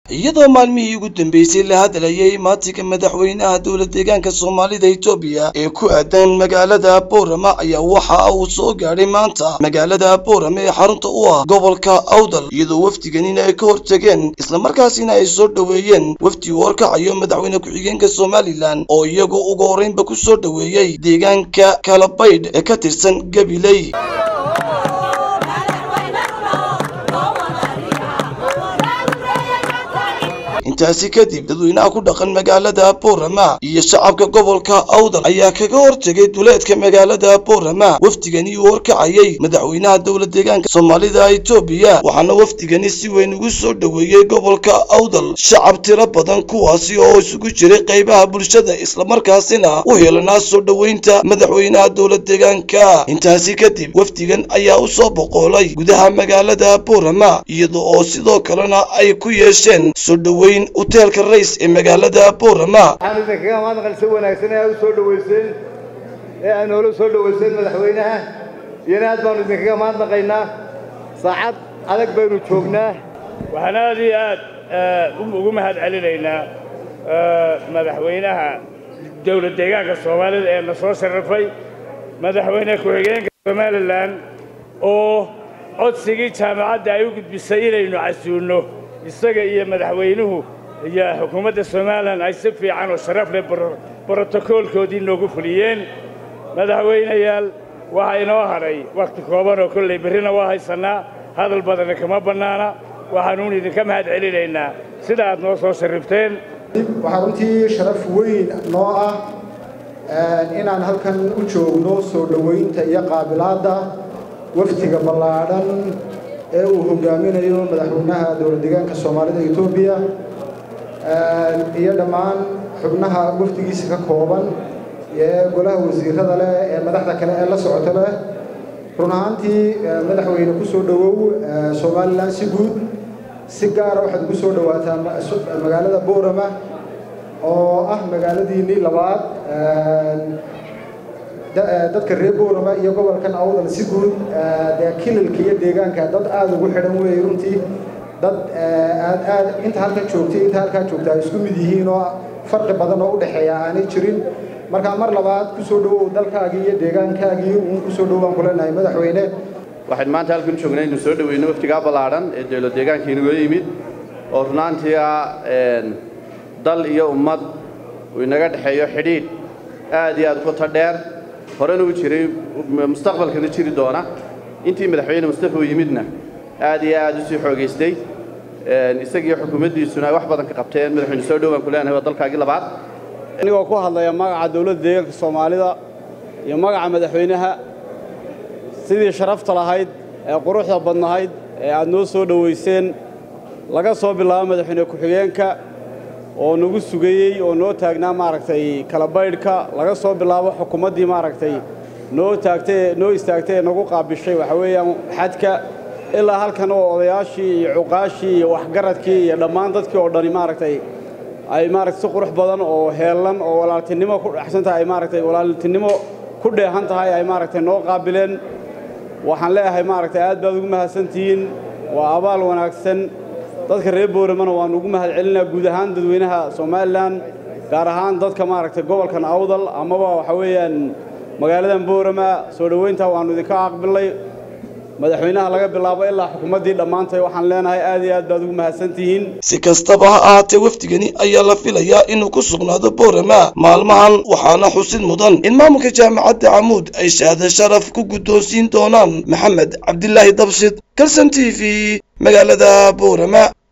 iyadoo maalmihii ugu dambeysay la hadlayay maatinka madaxweynaha dowlad deegaanka soomaalida etoobiya ee ku aadan magaalada boorama ayaa waxa uu soo gaadhay maanta magaalada boorama ee xarunta u ah gobolka awdal iyadoo wafdiganina ay ka hortageen islamarkaasina ay soo dhoweeyeen wafdi uu horkacayo madaxweyne ku-xigeenka somalilan oo iyagu ugu horreynba ku soo dhoweeyey deegaanka kalabaydh ee ka tirsan gabiley intaasi kadib dadweynaha ku dhaqan magaalada boorama iyo shacabka gobolka awdal ayaa kaga hortegay duleedka magaalada boorama wafdigani uu horkacayay madaxweynaha dowlad deegaanka soomaalida etoobiya waxaana wafdigani si weyn ugu soo dhoweeyey gobolka awdal shacab tiro badan kuwaasi oo isugu jiray qaybaha bulshada islamarkaasina u helanaa soo dhoweynta madaxweynaha dowlad deegaanka intaasi kadib wafdigan ayaa u soo boqoolay gudaha magaalada boorama iyada oo sidoo kalena ay ku yeesheen soo dhoweyn hoteelka rays ee magaalada boorama waxaan idinkaga mahadnaqan si wanaagsan ee aad u soo dhoweyseen ee aad noola soo dhoweyseen madaxweynaha iyona aad baanu idinkaga mahadnaqaynaa saacad adag baynu joognaa waxaan aad iyo aad ugu mahad celinaynaa madaxweynaha dowlad deegaanka soomaalida ee na soo sharafay madaxweyne ku-xigeenka somalilan oo codsigii jaamacadda ay u gudbisay inaynu casuulno isaga iyo madaxweynuhu iyo xukuumadda somalilan ay si fiican oo sharaf leh brotokoolkoodii noogu fuliyeen madaxweynayaal waxaa inoo hadhay wakhti kooban oo kollay berrina waa haysannaa hadal badana kama bannaana waxaanuun idinka mahad celinaynaa sida aad noo soo sharrifteen waxaa runtii sharaf weyn noo ah inaan halkan u joogno soo dhowaynta iyo qaabilaadda wafdiga ballaadhan ee uu hogaaminayo madaxweynaha dowlad deegaanka soomaalida etoobiya iyo dhammaan xubnaha wafdigiisa ka kooban ee golaha wasiirada leh ee madaxda kale ee la socota leh run ahaantii madaxweyne ku soo dhowow somalilan si guud si gaara waxaad ugu soo dhowaataa magaalada boorama oo ah magaaladiinnii labaad dadka reer boorama iyo gobolkan awdal si guud dee kilalka iyo deegaanka dad aada ugu xidhan weeye runtii dad aad aad inta halkan joogtay inta halkaa joogta ay isku mid yihiin oo farqi badan oo u dhexeeya aanay jirin markaa mar labaad ku soo dhowow dalkaagii iyo deegaankaagii uun ku soo dhowaan ku leenahay madaxweyne waxaan maanta halkan joognay inuu soo dhoweyno waftigaa ballaadhan ee dowlad deegaanka inaga yimid oo runaantii ah dal iyo ummad uu inaga dhexeeyo xidhiidh aad iyo aad u qoto dheer horena u jiray mustaqbalkana jiri doona intii madaxweyne mustafa uu yimidna aad iyo aad u sii xoogaystay isagiiyo xukuumaddiisuna ay wax badan ka qabteen madaxweyne soo dhowaan ku leenahay waa dalkaagii labaad anigoo ku hadlaya magaca dowladda deegaanka soomaalida iyo magaca madaxweynaha sidii sharafta lahayd ee quruxda badnahayd ee aad noo soo dhowayseen laga soo bilaabo madaxweyne ku-xigeenka oo nagu sugayey oo noo taagnaa maaragtay kalabaydhka laga soo bilaabo xukuumaddii maaragtay noo taagtay noo istaagtay ee nagu qaabishay waxa weeyaan xadka ilaa halkan oo odayaashii iyo cuqaashii iyo waxgaradkii iyo dhammaan dadkii oo dhani maaragtay ay maaragtay si qurux badan oo heellan oo walaaltinimo ku dhexsan tahay ay maaragtay walaaltinimo ku dheehan tahay ay maaragtay noo qaabileen waxaan leeyahay maaragtay aad baad ugu mahadsantihiin waa abaal wanaagsan dadka reer booramana waannu ugu mahad celinaa guud ahaan dadweynaha somalilan gaar ahaan dadka maaragtay gobolkan awdal amaba waxa weeyaan magaaladan boorama soo dhoweyntaa waannu idinka aqbilnay madaxweynaha laga bilaabo ilaa xukuumaddii dhammaantay waxaan leenahay aad iyo aad baad ugu mahadsantihiin si kastaba ha ahaatee wafdigani ayaa la filayaa inuu ku sugnaado boorama maalmahan waxaana xusid mudan in maamulka jaamacadda camuud ay shahaado sharaf ku guddoonsiin doonaan maxamed cabdilaahi dabshid kalson t v magaalada boorama